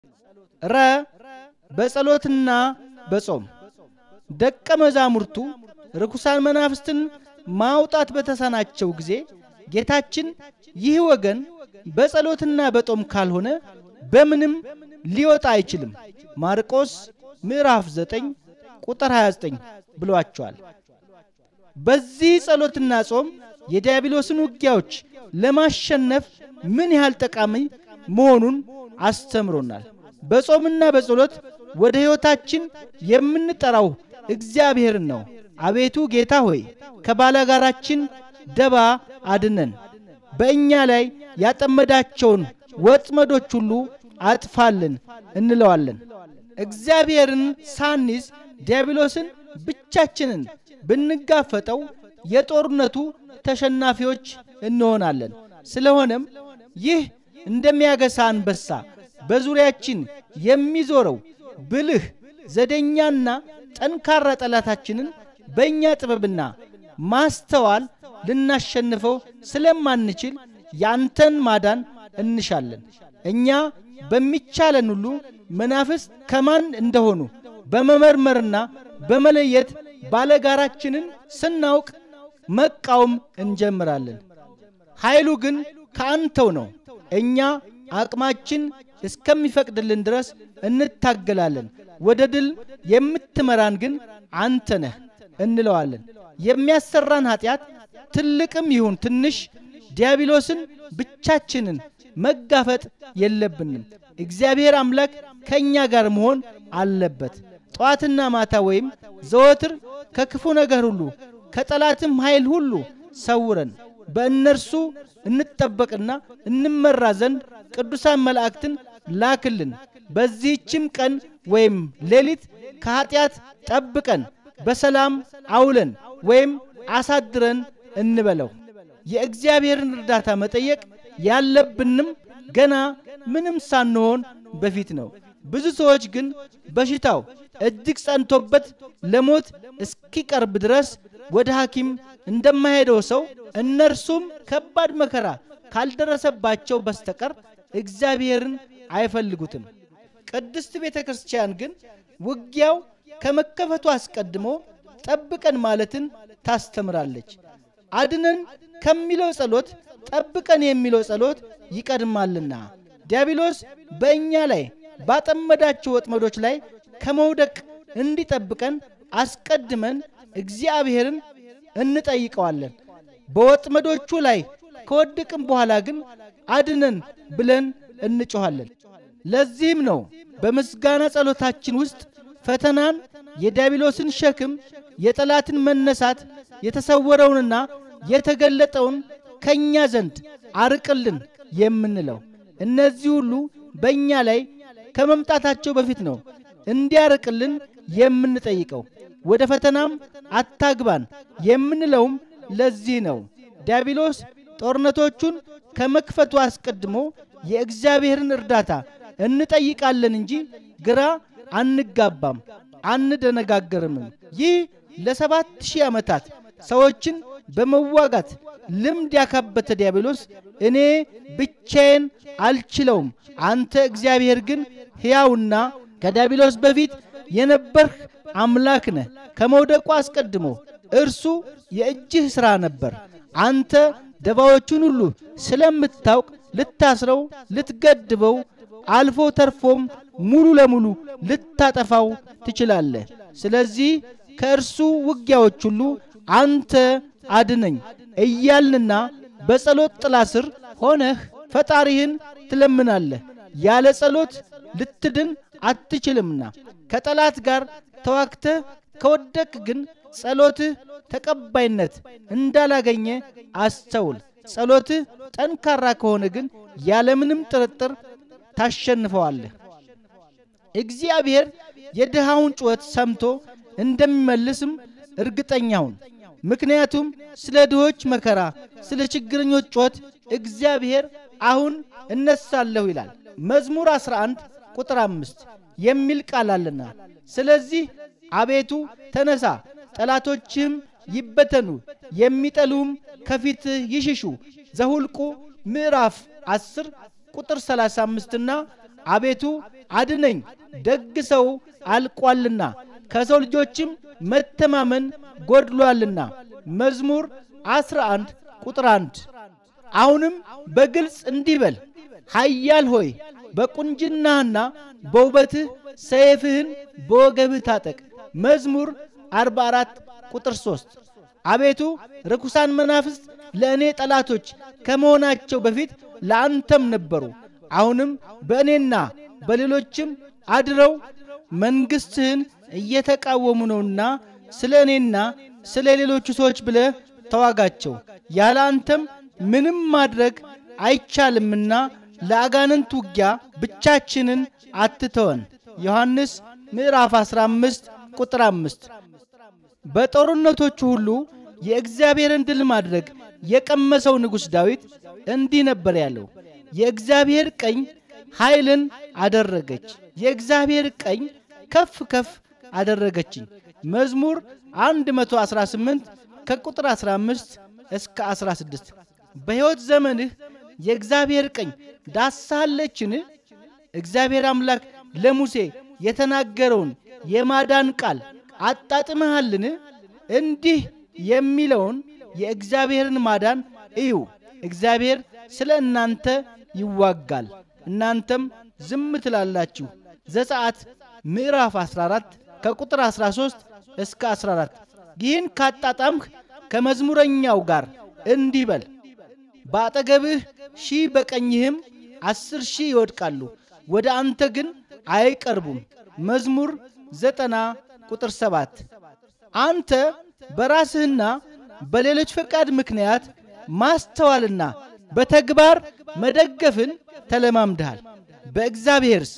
ረ በጸሎትና በጾም ደቀ መዛሙርቱ ርኩሳን መናፍስትን ማውጣት በተሳናቸው ጊዜ ጌታችን ይህ ወገን በጸሎትና በጦም ካልሆነ በምንም ሊወጣ አይችልም ማርቆስ ምዕራፍ 9 ቁጥር 29 ብሏቸዋል። በዚህ ጸሎትና ጾም የዲያብሎስን ውጊያዎች ለማሸነፍ ምን ያህል ጠቃሚ መሆኑን አስተምሮናል። በጾምና በጸሎት ወደ ሕይወታችን የምንጠራው እግዚአብሔርን ነው። አቤቱ ጌታ ሆይ ከባላጋራችን ደባ አድነን፣ በእኛ ላይ ያጠመዳቸውን ወጥመዶች ሁሉ አጥፋልን እንለዋለን። እግዚአብሔርን ሳንይዝ ዲያብሎስን ብቻችንን ብንጋፈጠው የጦርነቱ ተሸናፊዎች እንሆናለን። ስለሆነም ይህ እንደሚያገሳ አንበሳ በዙሪያችን የሚዞረው ብልህ ዘደኛና ጠንካራ ጠላታችንን በእኛ ጥበብና ማስተዋል ልናሸንፈው ስለማንችል ያንተን ማዳን እንሻለን። እኛ በሚቻለን ሁሉ መናፍስት ከማን እንደሆኑ በመመርመርና በመለየት ባለጋራችንን ስናውቅ መቃወም እንጀምራለን። ኃይሉ ግን ከአንተው ነው። እኛ አቅማችን እስከሚፈቅድልን ድረስ እንታገላለን። ወደ ድል የምትመራን ግን አንተ ነህ እንለዋለን። የሚያሰራን ኃጢአት ትልቅም ይሁን ትንሽ ዲያብሎስን ብቻችንን መጋፈጥ የለብንም። እግዚአብሔር አምላክ ከእኛ ጋር መሆን አለበት። ጠዋትና ማታ ወይም ዘወትር ከክፉ ነገር ሁሉ ከጠላትም ኃይል ሁሉ ሰውረን በእነርሱ እንጠበቅና እንመራ ዘንድ ቅዱሳን መላእክትን ላክልን። በዚህችም ቀን ወይም ሌሊት ከኀጢአት ጠብቀን በሰላም አውለን ወይም አሳድረን እንበለው። የእግዚአብሔርን እርዳታ መጠየቅ ያለብንም ገና ምንም ሳንሆን በፊት ነው። ብዙ ሰዎች ግን በሽታው እጅግ ጸንቶበት ለሞት እስኪቀርብ ድረስ ወደ ሐኪም እንደማይሄደው ሰው እነርሱም ከባድ መከራ ካልደረሰባቸው በስተቀር እግዚአብሔርን አይፈልጉትም። ቅድስት ቤተ ክርስቲያን ግን ውጊያው ከመከፈቱ አስቀድሞ ጠብቀን ማለትን ታስተምራለች። አድነን ከሚለው ጸሎት ጠብቀን የሚለው ጸሎት ይቀድማልና ዲያብሎስ በእኛ ላይ ባጠመዳቸው ወጥመዶች ላይ ከመውደቅ እንዲጠብቀን አስቀድመን እግዚአብሔርን እንጠይቀዋለን። በወጥመዶቹ ላይ ከወደቅም በኋላ ግን አድነን ብለን እንጮኋለን። ለዚህም ነው በምስጋና ጸሎታችን ውስጥ ፈተናን፣ የዲያብሎስን ሸክም፣ የጠላትን መነሳት፣ የተሰወረውንና የተገለጠውን ከእኛ ዘንድ አርቅልን የምንለው። እነዚህ ሁሉ በእኛ ላይ ከመምጣታቸው በፊት ነው እንዲያርቅልን የምንጠይቀው። ወደ ፈተናም አታግባን የምንለውም ለዚህ ነው። ዲያብሎስ ጦርነቶቹን ከመክፈቱ አስቀድሞ የእግዚአብሔርን እርዳታ እንጠይቃለን እንጂ ግራ አንጋባም፣ አንደነጋገርምም። ይህ ለሰባት ሺህ ዓመታት ሰዎችን በመዋጋት ልምድ ያካበተ ዲያብሎስ እኔ ብቻዬን አልችለውም፣ አንተ እግዚአብሔር ግን ሕያውና ከዲያብሎስ በፊት የነበርህ አምላክ ነህ። ከመውደቁ አስቀድሞ እርሱ የእጅህ ሥራ ነበር። አንተ ደባዎቹን ሁሉ ስለምታውቅ ልታስረው፣ ልትገድበው፣ አልፎ ተርፎም ሙሉ ለሙሉ ልታጠፋው ትችላለህ። ስለዚህ ከእርሱ ውጊያዎች ሁሉ አንተ አድነኝ እያልንና በጸሎት ጥላ ስር ሆነህ ፈጣሪህን ትለምናለህ። ያለ ጸሎት ልትድን አትችልምና ከጠላት ጋር ተዋግተህ ከወደቅ ግን ጸሎትህ ተቀባይነት እንዳላገኘ አስተውል። ጸሎትህ ጠንካራ ከሆነ ግን ያለምንም ጥርጥር ታሸንፈዋለህ። እግዚአብሔር የድሃውን ጩኸት ሰምቶ እንደሚመልስም እርግጠኛውን። ምክንያቱም ስለ ድሆች መከራ፣ ስለ ችግረኞች ጩኸት እግዚአብሔር አሁን እነሳለሁ ይላል። መዝሙር 11 ቁጥር አምስት የሚል ቃል አለና፣ ስለዚህ አቤቱ ተነሳ፣ ጠላቶችህም ይበተኑ፣ የሚጠሉም ከፊትህ ይሽሹ። ዘሁልቁ ምዕራፍ 10 ቁጥር 35 እና አቤቱ አድነኝ፣ ደግ ሰው አልቋልና ከሰው ልጆችም መተማመን ጎድሏልና። መዝሙር 11 ቁጥር 1። አሁንም በግልጽ እንዲህ በል፣ ኃያል ሆይ በቁንጅናህና በውበትህ ሰይፍህን በወገብህ ታጠቅ። መዝሙር 44 ቁጥር 3። አቤቱ ርኩሳን መናፍስት ለእኔ ጠላቶች ከመሆናቸው በፊት ለአንተም ነበሩ። አሁንም በእኔና በሌሎችም አድረው መንግሥትህን እየተቃወሙ ነውና ስለ እኔና ስለ ሌሎቹ ሰዎች ብለህ ተዋጋቸው። ያለ አንተም ምንም ማድረግ አይቻልምና ለአጋንንት ውጊያ ብቻችንን አትተወን። ዮሐንስ ምዕራፍ 15 ቁጥር 5። በጦርነቶቹ ሁሉ የእግዚአብሔርን ድል ማድረግ የቀመሰው ንጉሥ ዳዊት እንዲህ ነበር ያለው፣ የእግዚአብሔር ቀኝ ኃይልን አደረገች፣ የእግዚአብሔር ቀኝ ከፍ ከፍ አደረገችኝ። መዝሙር 118 ከቁጥር 15 እስከ 16። በሕይወት ዘመንህ የእግዚአብሔር ቀኝ ዳሳለችን? እግዚአብሔር አምላክ ለሙሴ የተናገረውን የማዳን ቃል አጣጥመሃልን? እንዲህ የሚለውን የእግዚአብሔርን ማዳን እዩ። እግዚአብሔር ስለ እናንተ ይዋጋል፣ እናንተም ዝም ትላላችሁ። ዘጸአት ምዕራፍ 14 ከቁጥር 13 እስከ 14። ይህን ካጣጣምህ ከመዝሙረኛው ጋር እንዲህ በል በአጠገብህ ሺህ በቀኝህም አስር ሺህ ይወድቃሉ፣ ወደ አንተ ግን አይቀርቡም። መዝሙር ዘጠና ቁጥር ሰባት አንተ በራስህና በሌሎች ፈቃድ ምክንያት ማስተዋልና በተግባር መደገፍን ተለማምድሃል። በእግዚአብሔርስ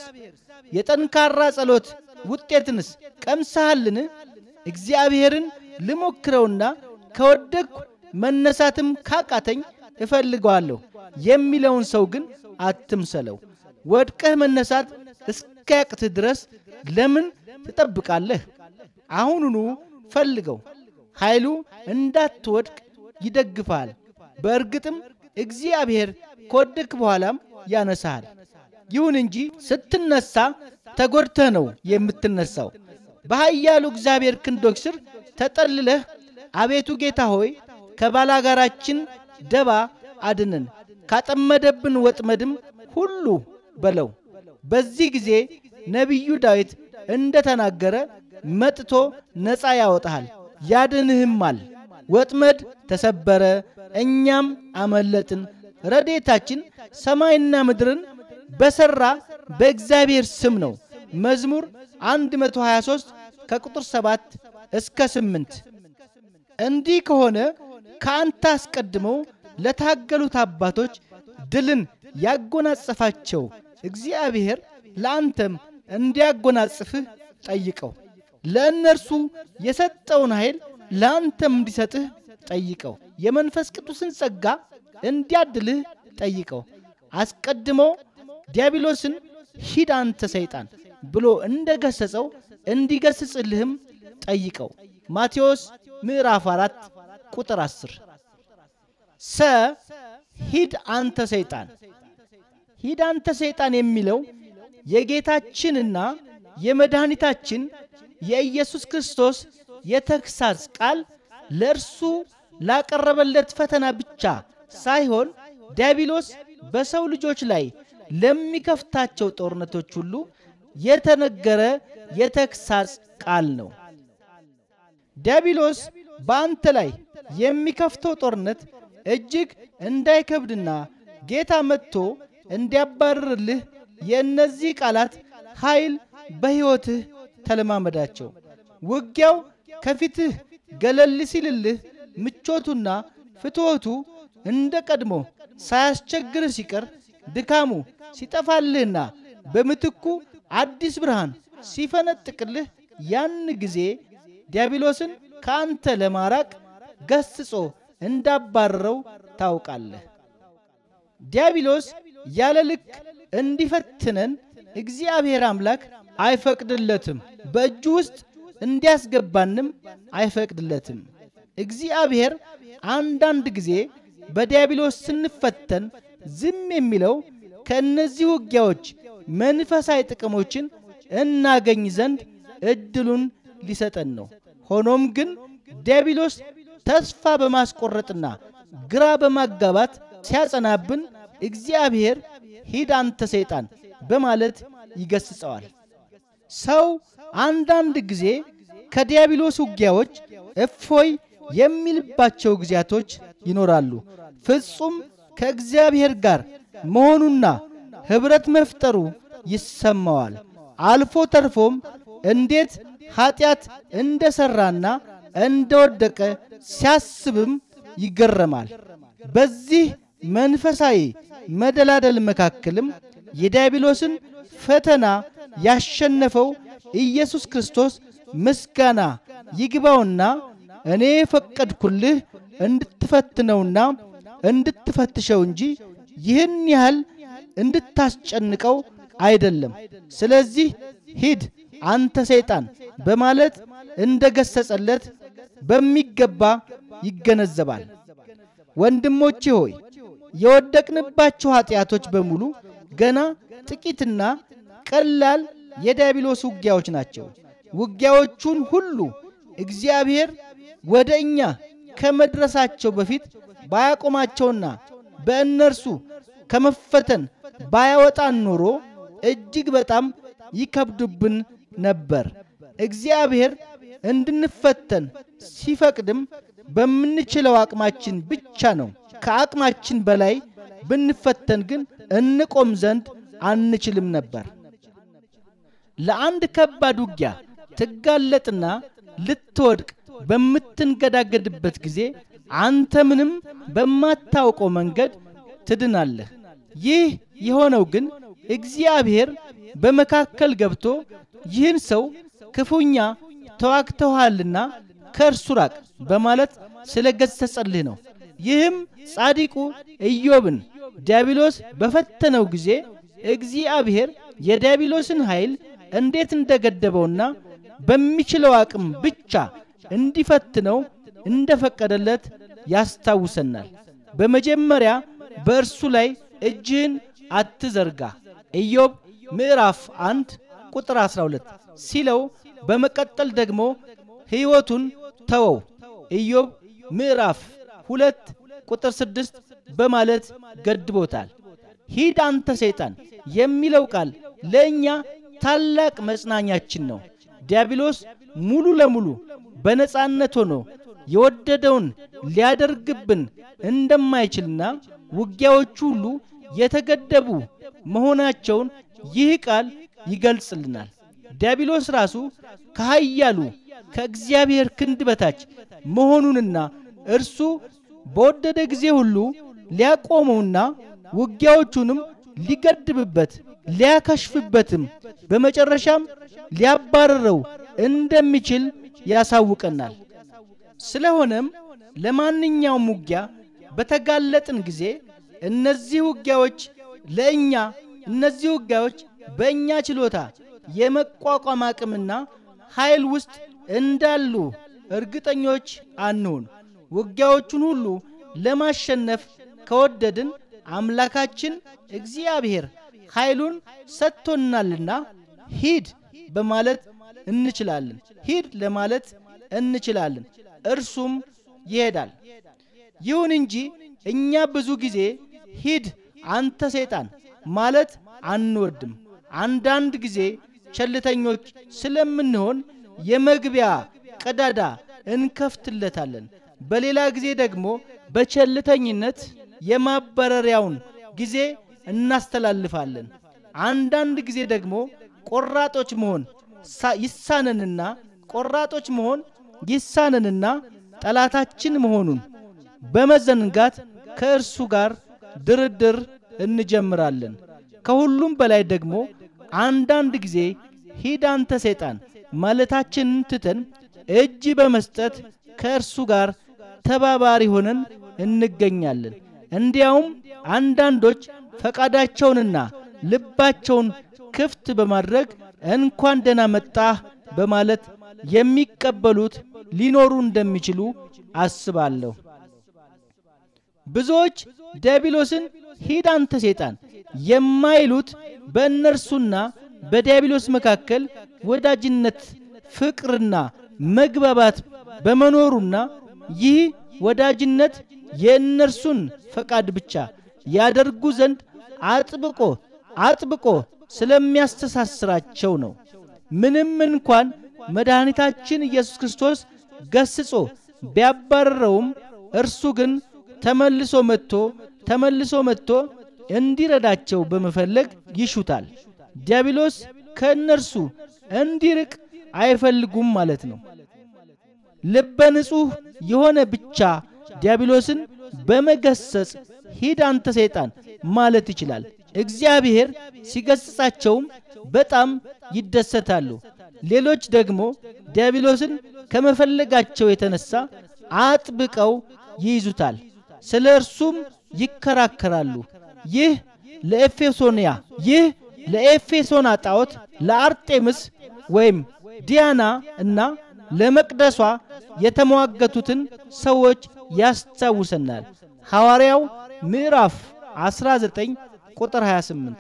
የጠንካራ ጸሎት ውጤትንስ ቀምሰሃልን? እግዚአብሔርን ልሞክረውና ከወደቅሁ መነሳትም ካቃተኝ እፈልገዋለሁ የሚለውን ሰው ግን አትምሰለው። ወድቀህ መነሳት እስኪያቅትህ ድረስ ለምን ትጠብቃለህ? አሁኑኑ ፈልገው። ኃይሉ እንዳትወድቅ ይደግፍሃል። በእርግጥም እግዚአብሔር ከወደክ በኋላም ያነሳሃል። ይሁን እንጂ ስትነሳ ተጎድተህ ነው የምትነሳው። በኃያሉ እግዚአብሔር ክንዶች ስር ተጠልለህ አቤቱ ጌታ ሆይ ከባላጋራችን ደባ አድነን፣ ካጠመደብን ወጥመድም ሁሉ በለው። በዚህ ጊዜ ነቢዩ ዳዊት እንደ ተናገረ መጥቶ ነፃ ያወጣሃል ያድንህማል። ወጥመድ ተሰበረ፣ እኛም አመለጥን። ረዴታችን ሰማይና ምድርን በሠራ በእግዚአብሔር ስም ነው። መዝሙር 123 ከቁጥር 7 እስከ 8። እንዲህ ከሆነ ከአንተ አስቀድመው ለታገሉት አባቶች ድልን ያጎናጸፋቸው እግዚአብሔር ለአንተም እንዲያጎናጽፍህ ጠይቀው። ለእነርሱ የሰጠውን ኃይል ለአንተም እንዲሰጥህ ጠይቀው። የመንፈስ ቅዱስን ጸጋ እንዲያድልህ ጠይቀው። አስቀድሞ ዲያብሎስን ሂድ አንተ ሰይጣን ብሎ እንደ ገሰጸው እንዲገስጽልህም ጠይቀው። ማቴዎስ ምዕራፍ 4 ቁጥር 10 ሰ ሂድ አንተ ሰይጣን ሂድ አንተ ሰይጣን የሚለው የጌታችንና የመድኃኒታችን የኢየሱስ ክርስቶስ የተግሳጽ ቃል ለእርሱ ላቀረበለት ፈተና ብቻ ሳይሆን ዲያብሎስ በሰው ልጆች ላይ ለሚከፍታቸው ጦርነቶች ሁሉ የተነገረ የተግሳጽ ቃል ነው። ዲያብሎስ በአንተ ላይ የሚከፍተው ጦርነት እጅግ እንዳይከብድና ጌታ መጥቶ እንዲያባርርልህ የእነዚህ ቃላት ኃይል በሕይወትህ ተለማመዳቸው። ውጊያው ከፊትህ ገለል ሲልልህ ምቾቱና ፍትወቱ እንደ ቀድሞ ሳያስቸግርህ ሲቀር ድካሙ ሲጠፋልህና በምትኩ አዲስ ብርሃን ሲፈነጥቅልህ ያን ጊዜ ዲያብሎስን ከአንተ ለማራቅ ገስጾ እንዳባረረው ታውቃለህ። ዲያብሎስ ያለ ልክ እንዲፈትነን እግዚአብሔር አምላክ አይፈቅድለትም። በእጁ ውስጥ እንዲያስገባንም አይፈቅድለትም። እግዚአብሔር አንዳንድ ጊዜ በዲያብሎስ ስንፈተን ዝም የሚለው ከእነዚህ ውጊያዎች መንፈሳዊ ጥቅሞችን እናገኝ ዘንድ እድሉን ሊሰጠን ነው። ሆኖም ግን ዲያብሎስ ተስፋ በማስቆረጥና ግራ በማጋባት ሲያጸናብን እግዚአብሔር ሂድ አንተ ሰይጣን በማለት ይገስጸዋል። ሰው አንዳንድ ጊዜ ከዲያብሎስ ውጊያዎች እፎይ የሚልባቸው ጊዜያቶች ይኖራሉ። ፍጹም ከእግዚአብሔር ጋር መሆኑና ኅብረት መፍጠሩ ይሰማዋል። አልፎ ተርፎም እንዴት ኀጢአት እንደ ሠራና እንደ ወደቀ ሲያስብም ይገረማል። በዚህ መንፈሳዊ መደላደል መካከልም የዲያብሎስን ፈተና ያሸነፈው ኢየሱስ ክርስቶስ ምስጋና ይግባውና እኔ ፈቀድኩልህ እንድትፈትነውና እንድትፈትሸው እንጂ ይህን ያህል እንድታስጨንቀው አይደለም። ስለዚህ ሂድ አንተ ሰይጣን በማለት እንደ ገሰጸለት በሚገባ ይገነዘባል። ወንድሞቼ ሆይ የወደቅንባቸው ኀጢአቶች በሙሉ ገና ጥቂትና ቀላል የዲያብሎስ ውጊያዎች ናቸው። ውጊያዎቹን ሁሉ እግዚአብሔር ወደ እኛ ከመድረሳቸው በፊት ባያቆማቸውና በእነርሱ ከመፈተን ባያወጣን ኖሮ እጅግ በጣም ይከብዱብን ነበር። እግዚአብሔር እንድንፈተን ሲፈቅድም በምንችለው አቅማችን ብቻ ነው። ከአቅማችን በላይ ብንፈተን ግን እንቆም ዘንድ አንችልም ነበር። ለአንድ ከባድ ውጊያ ትጋለጥና ልትወድቅ በምትንገዳገድበት ጊዜ አንተ ምንም በማታውቀው መንገድ ትድናለህ። ይህ የሆነው ግን እግዚአብሔር በመካከል ገብቶ ይህን ሰው ክፉኛ ተዋግተውሃልና ከእርሱ ራቅ በማለት ስለ ገሰጸልህ ነው። ይህም ጻዲቁ ኢዮብን ዲያብሎስ በፈተነው ጊዜ እግዚአብሔር የዲያብሎስን ኃይል እንዴት እንደገደበውና በሚችለው አቅም ብቻ እንዲፈትነው እንደፈቀደለት ያስታውሰናል። በመጀመሪያ በእርሱ ላይ እጅህን አትዘርጋ ኢዮብ ምዕራፍ አንድ ቁጥር 12 ሲለው በመቀጠል ደግሞ ሕይወቱን ተወው ኢዮብ ምዕራፍ ሁለት ቁጥር ስድስት በማለት ገድቦታል። ሂድ አንተ ሰይጣን የሚለው ቃል ለእኛ ታላቅ መጽናኛችን ነው። ዲያብሎስ ሙሉ ለሙሉ በነጻነት ሆኖ የወደደውን ሊያደርግብን እንደማይችልና ውጊያዎቹ ሁሉ የተገደቡ መሆናቸውን ይህ ቃል ይገልጽልናል። ዲያብሎስ ራሱ ከኃያሉ ከእግዚአብሔር ክንድ በታች መሆኑንና እርሱ በወደደ ጊዜ ሁሉ ሊያቆመውና ውጊያዎቹንም ሊገድብበት ሊያከሽፍበትም በመጨረሻም ሊያባረረው እንደሚችል ያሳውቀናል። ስለሆነም ለማንኛውም ውጊያ በተጋለጥን ጊዜ እነዚህ ውጊያዎች ለእኛ እነዚህ ውጊያዎች በእኛ ችሎታ የመቋቋም አቅምና ኃይል ውስጥ እንዳሉ እርግጠኞች አንሁን። ውጊያዎቹን ሁሉ ለማሸነፍ ከወደድን አምላካችን እግዚአብሔር ኃይሉን ሰጥቶናልና ሂድ በማለት እንችላለን። ሂድ ለማለት እንችላለን። እርሱም ይሄዳል። ይሁን እንጂ እኛ ብዙ ጊዜ ሂድ አንተ ሰይጣን ማለት አንወድም። አንዳንድ ጊዜ ቸልተኞች ስለምንሆን የመግቢያ ቀዳዳ እንከፍትለታለን። በሌላ ጊዜ ደግሞ በቸልተኝነት የማባረሪያውን ጊዜ እናስተላልፋለን። አንዳንድ ጊዜ ደግሞ ቆራጦች መሆን ይሳነንና ቆራጦች መሆን ይሳነንና ጠላታችን መሆኑን በመዘንጋት ከእርሱ ጋር ድርድር እንጀምራለን። ከሁሉም በላይ ደግሞ አንዳንድ ጊዜ ሂድ አንተ ሰይጣን ማለታችንን ትተን እጅ በመስጠት ከእርሱ ጋር ተባባሪ ሆነን እንገኛለን። እንዲያውም አንዳንዶች ፈቃዳቸውንና ልባቸውን ክፍት በማድረግ እንኳን ደህና መጣህ በማለት የሚቀበሉት ሊኖሩ እንደሚችሉ አስባለሁ። ብዙዎች ዲያብሎስን ሂድ አንተ ሰይጣን የማይሉት በእነርሱና በዲያብሎስ መካከል ወዳጅነት፣ ፍቅርና መግባባት በመኖሩና ይህ ወዳጅነት የእነርሱን ፈቃድ ብቻ ያደርጉ ዘንድ አጥብቆ አጥብቆ ስለሚያስተሳስራቸው ነው። ምንም እንኳን መድኃኒታችን ኢየሱስ ክርስቶስ ገስጾ ቢያባረረውም እርሱ ግን ተመልሶ መጥቶ ተመልሶ መጥቶ እንዲረዳቸው በመፈለግ ይሹታል። ዲያብሎስ ከእነርሱ እንዲርቅ አይፈልጉም ማለት ነው። ልበ ንጹሕ የሆነ ብቻ ዲያብሎስን በመገሰጽ ሂድ አንተ ሰይጣን ማለት ይችላል። እግዚአብሔር ሲገስጻቸውም በጣም ይደሰታሉ። ሌሎች ደግሞ ዲያብሎስን ከመፈለጋቸው የተነሳ አጥብቀው ይይዙታል፣ ስለ እርሱም ይከራከራሉ። ይህ ለኤፌሶንያ ይህ ለኤፌሶና ጣዖት ለአርጤምስ ወይም ዲያና እና ለመቅደሷ የተሟገቱትን ሰዎች ያስታውሰናል። ሐዋርያው ምዕራፍ 19 ቁጥር 28።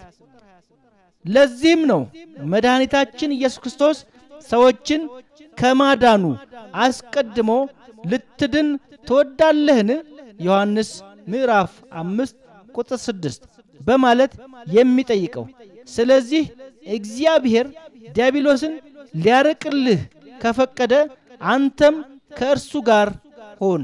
ለዚህም ነው መድኃኒታችን ኢየሱስ ክርስቶስ ሰዎችን ከማዳኑ አስቀድሞ ልትድን ትወዳለህን? ዮሐንስ ምዕራፍ አምስት ቁጥር ስድስት በማለት የሚጠይቀው። ስለዚህ እግዚአብሔር ዲያብሎስን ሊያርቅልህ ከፈቀደ አንተም ከእርሱ ጋር ሆን።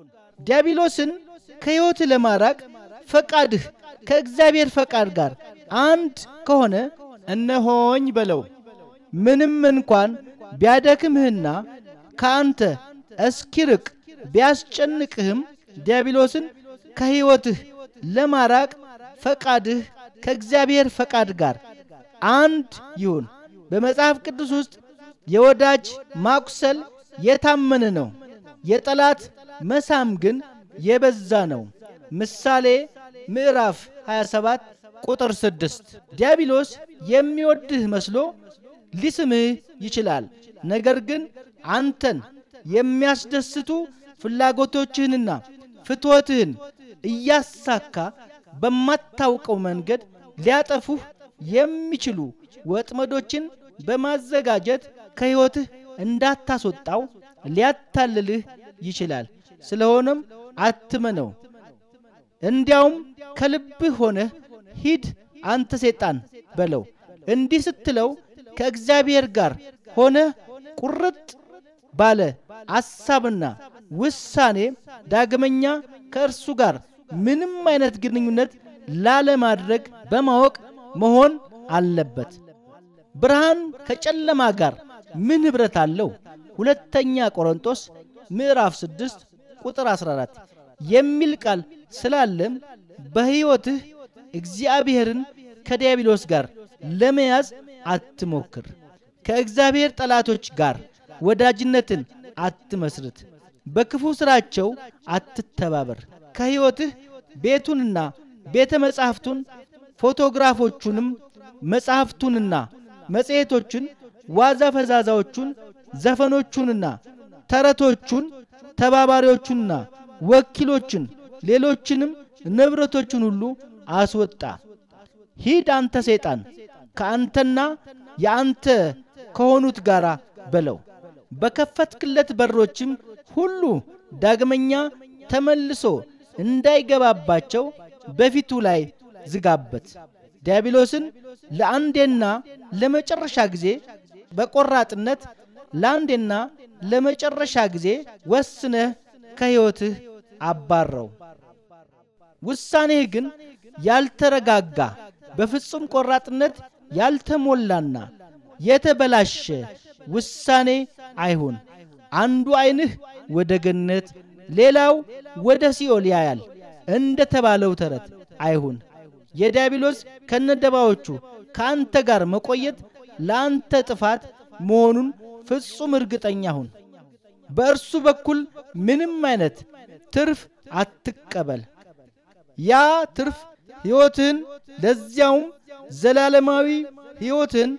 ዲያብሎስን ከሕይወት ለማራቅ ፈቃድህ ከእግዚአብሔር ፈቃድ ጋር አንድ ከሆነ እነሆኝ በለው። ምንም እንኳን ቢያደክምህና ከአንተ እስኪርቅ ቢያስጨንቅህም ዲያብሎስን ከሕይወትህ ለማራቅ ፈቃድህ ከእግዚአብሔር ፈቃድ ጋር አንድ ይሁን። በመጽሐፍ ቅዱስ ውስጥ የወዳጅ ማቁሰል የታመነ ነው፣ የጠላት መሳም ግን የበዛ ነው። ምሳሌ ምዕራፍ 27 ቁጥር 6 ዲያብሎስ የሚወድህ መስሎ ሊስምህ ይችላል። ነገር ግን አንተን የሚያስደስቱ ፍላጎቶችህንና ፍትወትህን እያሳካ በማታውቀው መንገድ ሊያጠፉህ የሚችሉ ወጥመዶችን በማዘጋጀት ከሕይወትህ እንዳታስወጣው ሊያታልልህ ይችላል። ስለሆነም አትመነው። እንዲያውም ከልብህ ሆነህ ሂድ አንተ ሰይጣን በለው። እንዲህ ስትለው ከእግዚአብሔር ጋር ሆነህ ቁርጥ ባለ አሳብና ውሳኔ ዳግመኛ ከእርሱ ጋር ምንም አይነት ግንኙነት ላለማድረግ በማወቅ መሆን አለበት። ብርሃን ከጨለማ ጋር ምን ኅብረት አለው? ሁለተኛ ቆሮንጦስ ምዕራፍ 6 ቁጥር 14 የሚል ቃል ስላለም በሕይወትህ እግዚአብሔርን ከዲያብሎስ ጋር ለመያዝ አትሞክር። ከእግዚአብሔር ጠላቶች ጋር ወዳጅነትን አትመስርት። በክፉ ሥራቸው አትተባበር። ከሕይወትህ ቤቱንና ቤተ መጻሕፍቱን ፎቶግራፎቹንም መጻሕፍቱንና መጽሔቶቹን ዋዛ ፈዛዛዎቹን ዘፈኖቹንና ተረቶቹን ተባባሪዎቹንና ወኪሎችን ሌሎችንም ንብረቶችን ሁሉ አስወጣ። ሂድ አንተ ሰይጣን ከአንተና የአንተ ከሆኑት ጋር በለው። በከፈትክለት በሮችም ሁሉ ዳግመኛ ተመልሶ እንዳይገባባቸው በፊቱ ላይ ዝጋበት። ዲያብሎስን ለአንዴና ለመጨረሻ ጊዜ በቆራጥነት ለአንዴና ለመጨረሻ ጊዜ ወስነህ ከሕይወትህ አባረው። ውሳኔህ ግን ያልተረጋጋ በፍጹም ቆራጥነት ያልተሞላና የተበላሸ ውሳኔ አይሁን። አንዱ ዓይንህ ወደ ገነት ሌላው ወደ ሲኦል ያያል እንደ ተባለው ተረት አይሁን። የዲያብሎስ ከነደባዎቹ ከአንተ ጋር መቆየት ለአንተ ጥፋት መሆኑን ፍጹም እርግጠኛ ሁን። በእርሱ በኩል ምንም አይነት ትርፍ አትቀበል። ያ ትርፍ ሕይወትህን ለዚያውም ዘላለማዊ ሕይወትህን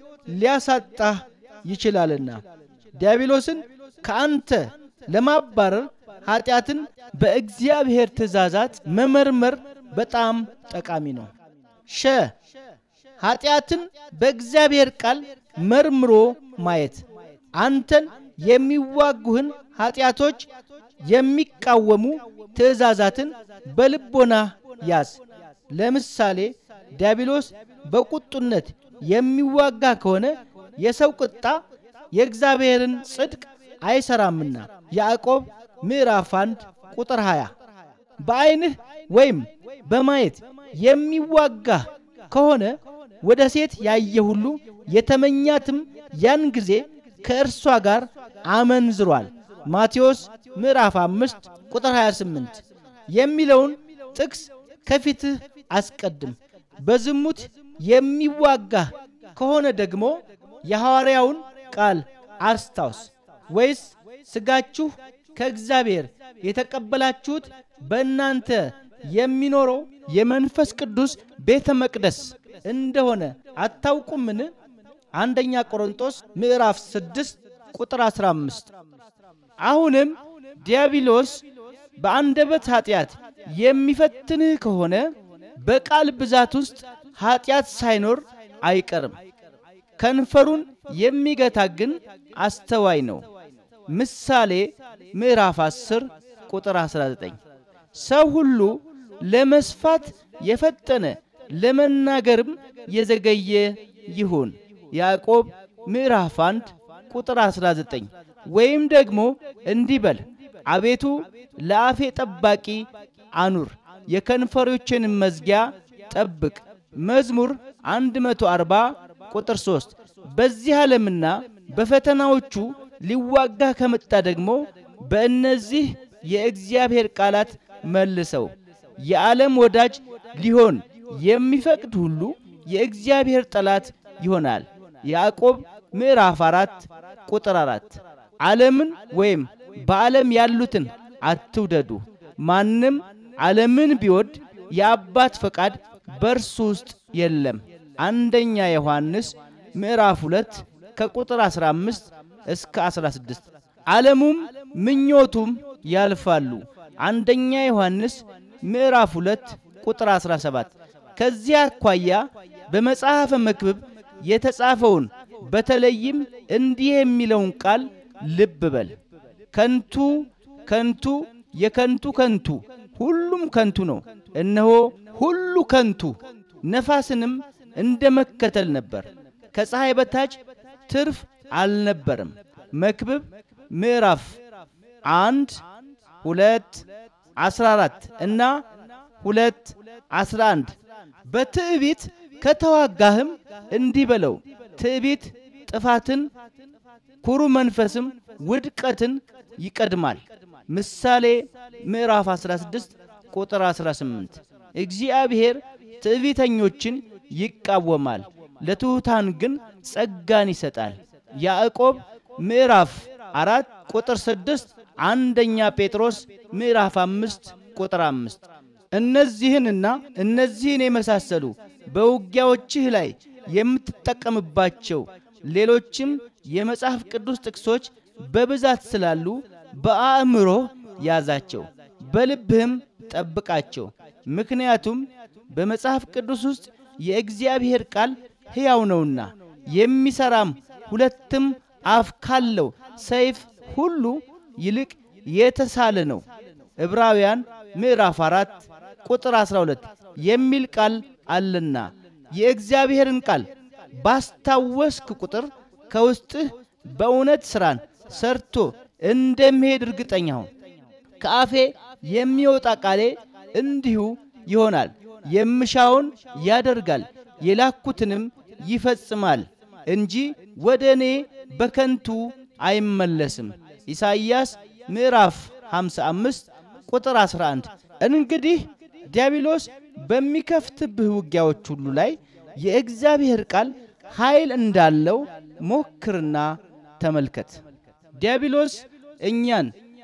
ሊያሳጣህ ይችላልና ዲያብሎስን ከአንተ ለማባረር ኃጢአትን በእግዚአብሔር ትእዛዛት መመርመር በጣም ጠቃሚ ነው። ሸ ኃጢአትን በእግዚአብሔር ቃል መርምሮ ማየት አንተን የሚዋጉህን ኃጢአቶች የሚቃወሙ ትእዛዛትን በልቦና ያዝ። ለምሳሌ ዲያብሎስ በቁጡነት የሚዋጋ ከሆነ የሰው ቁጣ የእግዚአብሔርን ጽድቅ አይሰራምና ያዕቆብ ምዕራፍ 1 ቁጥር 20። በዐይንህ ወይም በማየት የሚዋጋህ ከሆነ ወደ ሴት ያየ ሁሉ የተመኛትም ያን ጊዜ ከእርሷ ጋር አመንዝሯል ማቴዎስ ምዕራፍ 5 ቁጥር 28 የሚለውን ጥቅስ ከፊትህ አስቀድም። በዝሙት የሚዋጋህ ከሆነ ደግሞ የሐዋርያውን ቃል አስታውስ። ወይስ ሥጋችሁ ከእግዚአብሔር የተቀበላችሁት በእናንተ የሚኖረው የመንፈስ ቅዱስ ቤተ መቅደስ እንደሆነ አታውቁምን? አንደኛ ቆሮንጦስ ምዕራፍ 6 ቁጥር 15። አሁንም ዲያብሎስ በአንደበት ኃጢአት የሚፈትንህ ከሆነ በቃል ብዛት ውስጥ ኃጢአት ሳይኖር አይቀርም። ከንፈሩን የሚገታ ግን አስተዋይ ነው። ምሳሌ ምዕራፍ 10 ቁጥር 19። ሰው ሁሉ ለመስፋት የፈጠነ ለመናገርም የዘገየ ይሁን። ያዕቆብ ምዕራፍ 1 ቁጥር 19። ወይም ደግሞ እንዲህ በል አቤቱ ለአፌ ጠባቂ አኑር፣ የከንፈሮችንም መዝጊያ ጠብቅ። መዝሙር 140 ቁጥር 3። በዚህ ዓለምና በፈተናዎቹ ሊዋጋ ከመጣ ደግሞ በእነዚህ የእግዚአብሔር ቃላት መልሰው። የዓለም ወዳጅ ሊሆን የሚፈቅድ ሁሉ የእግዚአብሔር ጠላት ይሆናል። ያዕቆብ ምዕራፍ 4 ቁጥር 4። ዓለምን ወይም በዓለም ያሉትን አትውደዱ። ማንም ዓለምን ቢወድ የአባት ፈቃድ በእርሱ ውስጥ የለም። አንደኛ ዮሐንስ ምዕራፍ 2 ከቁጥር 15 እስከ 16። ዓለሙም ምኞቱም ያልፋሉ። አንደኛ ዮሐንስ ምዕራፍ 2 ቁጥር 17። ከዚህ አኳያ በመጽሐፈ መክብብ የተጻፈውን በተለይም እንዲህ የሚለውን ቃል ልብ በል። ከንቱ ከንቱ የከንቱ ከንቱ ሁሉም ከንቱ ነው። እነሆ ሁሉ ከንቱ ነፋስንም እንደ መከተል ነበር፣ ከፀሐይ በታች ትርፍ አልነበረም። መክብብ ምዕራፍ አንድ ሁለት አስራ አራት እና ሁለት አስራ አንድ በትዕቢት ከተዋጋህም እንዲህ በለው ትዕቢት ጥፋትን፣ ኩሩ መንፈስም ውድቀትን ይቀድማል። ምሳሌ ምዕራፍ 16 ቁጥር 18። እግዚአብሔር ትዕቢተኞችን ይቃወማል፣ ለትሑታን ግን ጸጋን ይሰጣል። ያዕቆብ ምዕራፍ አራት ቁጥር ስድስት አንደኛ ጴጥሮስ ምዕራፍ አምስት ቁጥር አምስት እነዚህንና እነዚህን የመሳሰሉ በውጊያዎችህ ላይ የምትጠቀምባቸው ሌሎችም የመጽሐፍ ቅዱስ ጥቅሶች በብዛት ስላሉ በአእምሮ ያዛቸው፣ በልብህም ጠብቃቸው። ምክንያቱም በመጽሐፍ ቅዱስ ውስጥ የእግዚአብሔር ቃል ሕያው ነውና የሚሠራም ሁለትም አፍ ካለው ሰይፍ ሁሉ ይልቅ የተሳለ ነው። ዕብራውያን ምዕራፍ አራት ቁጥር 12 የሚል ቃል አለና የእግዚአብሔርን ቃል ባስታወስክ ቁጥር ከውስጥህ በእውነት ሥራን ሰርቶ እንደሚሄድ እርግጠኛ ሁን። ከአፌ የሚወጣ ቃሌ እንዲሁ ይሆናል፣ የምሻውን ያደርጋል፣ የላኩትንም ይፈጽማል እንጂ ወደ እኔ በከንቱ አይመለስም። ኢሳይያስ ምዕራፍ 55 ቁጥር 11። እንግዲህ ዲያብሎስ በሚከፍትብህ ውጊያዎች ሁሉ ላይ የእግዚአብሔር ቃል ኃይል እንዳለው ሞክርና ተመልከት። ዲያብሎስ እኛን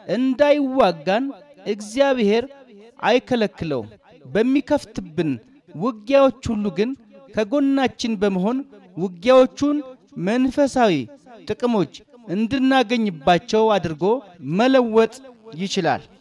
እንዳይዋጋን እግዚአብሔር አይከለክለውም። በሚከፍትብን ውጊያዎች ሁሉ ግን ከጎናችን በመሆን ውጊያዎቹን መንፈሳዊ ጥቅሞች እንድናገኝባቸው አድርጎ መለወጥ ይችላል።